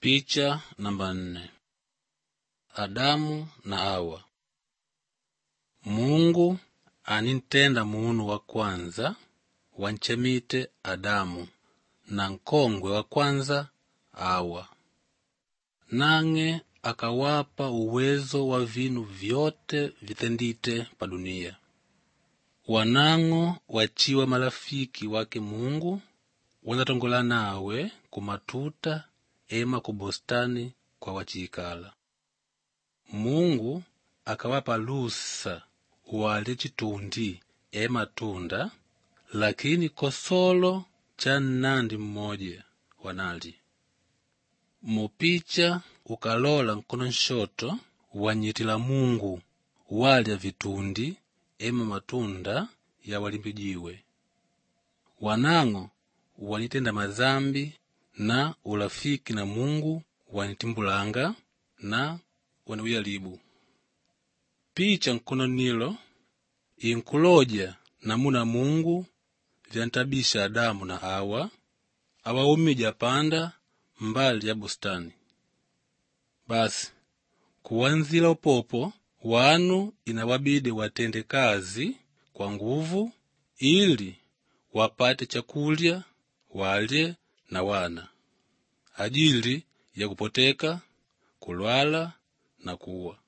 Picha namba nne. Adamu na Hawa. Mungu anintenda munu wa kwanza wanchemite Adamu na nkongwe wa kwanza Hawa, nang'e akawapa uwezo wa vinu vyote vitendite pa dunia. Wanang'o wachiwa malafiki wake Mungu wanatongola nawe kumatuta ema kubustani kwa wachikala. Mungu akawapa lusa wale chitundi e matunda, lakini kosolo cha nnandi mmoja wanali. Mupicha ukalola nkono nshoto wanyitila Mungu walya vitundi ema matunda ya walimbijiwe. Wanang'o wanitenda mazambi na ulafiki na Mungu wanitimbulanga na waniuyalibu. Picha nkono nilo inkuloja namuna Mungu vyantabisha Adamu na Hawa awaumija panda mbali ya bustani. Basi kuwanzila upopo wanu inawabidi watende kazi kwa nguvu ili wapate chakulya walye na wana ajili ya kupoteka kulwala na kuwa